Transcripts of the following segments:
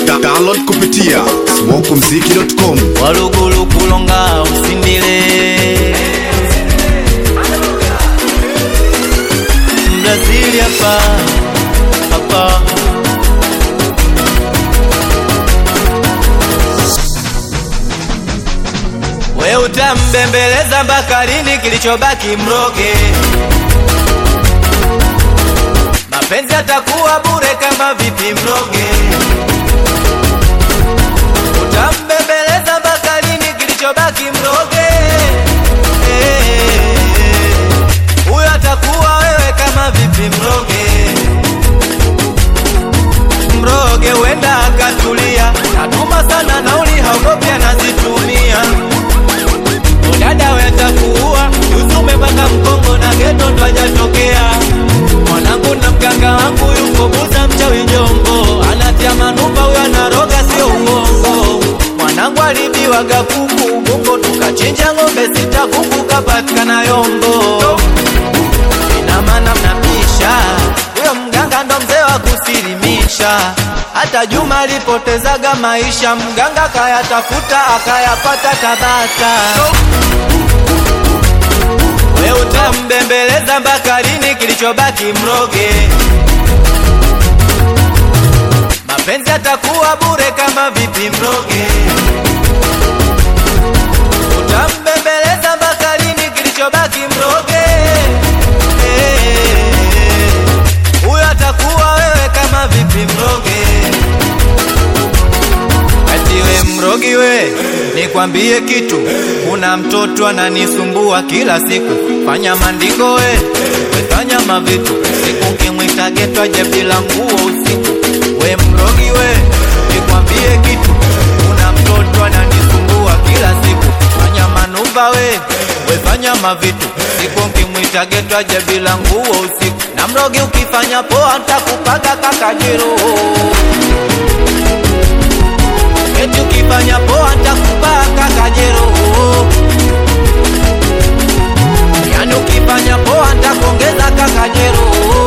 Da- Download kupitia smokumziki.com. walugulu kulonga usindile Brazili hapa hapa we utambembeleza mpaka lini kilichobaki mroge mapenzi atakuwa bure kama vipi mroge utambembeleza mpaka lini kilichobaki mroge Eh, huyo atakuwa wewe kama vipi mroge mroge wenda akatulia natuma sana nauli haogopi anazitumia udada wetakuua usume mpaka mkongo na geto ndo ajatokea mwanangu na mganga wangu yuko buza mchawi jombo anatia manupa huyo anaroga sio uongo mwanangu alibiwaga kuku bongo tukachinja ng'ombe sita kuku kapatikana yombo ina maana mnapisha huyo mganga ndo mzee wa kusilimisha hata Juma alipotezaga maisha mganga kayatafuta akayapata Tabata we utambembeleza mpaka lini kilichobaki mroge mapenzi atakuwa bure kama vipi mroge utambembeleza mpaka lini kilichobaki mroge Eh, huyo atakuwa wewe kama vipi mroge ati we mrogi we nikwambie kitu kuna mtoto ananisumbua kila siku fanya mandingo we wefanya mavitu siku kimwita getwaje bila nguo usiku we mrogi we nikwambie kitu kuna mtoto ananisumbua kila siku fanya manuva we wefanya mavitu siku kimwita getwaje bila nguo usiku na mrogi ukifanya poa ntakupaga kakajiro eti ukifanya poa ntakubaka kajero yani ukifanya poa ntakongeza kakajero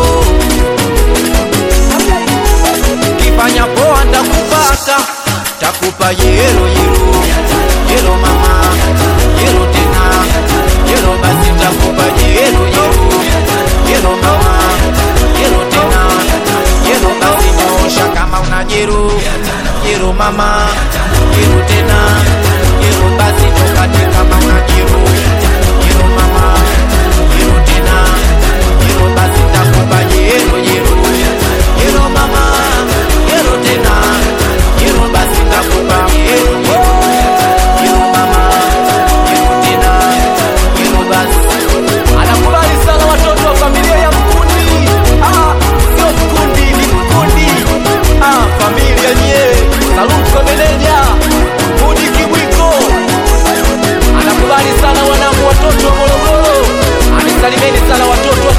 ukifanya poa ntakubaka takupa yero yero yero mama yero tena yero basi takupa yero yero yero mama yero tena yero basi nyosha kama una jero jero mama jero tena jero basi tokate kama una jero jero mama jero tena jero basi takupa jero jero jero mama jero tena jero basi takupa jero jero jero mama jero tena jero basi anakubali sana watoto wa familia ya mkundi ah, sio mkundi ni mkundi ah, familia nye saluko meneja mudi kibwiko anakubali sana wanangu watoto wa morogoro anisalimeni sana watoto wa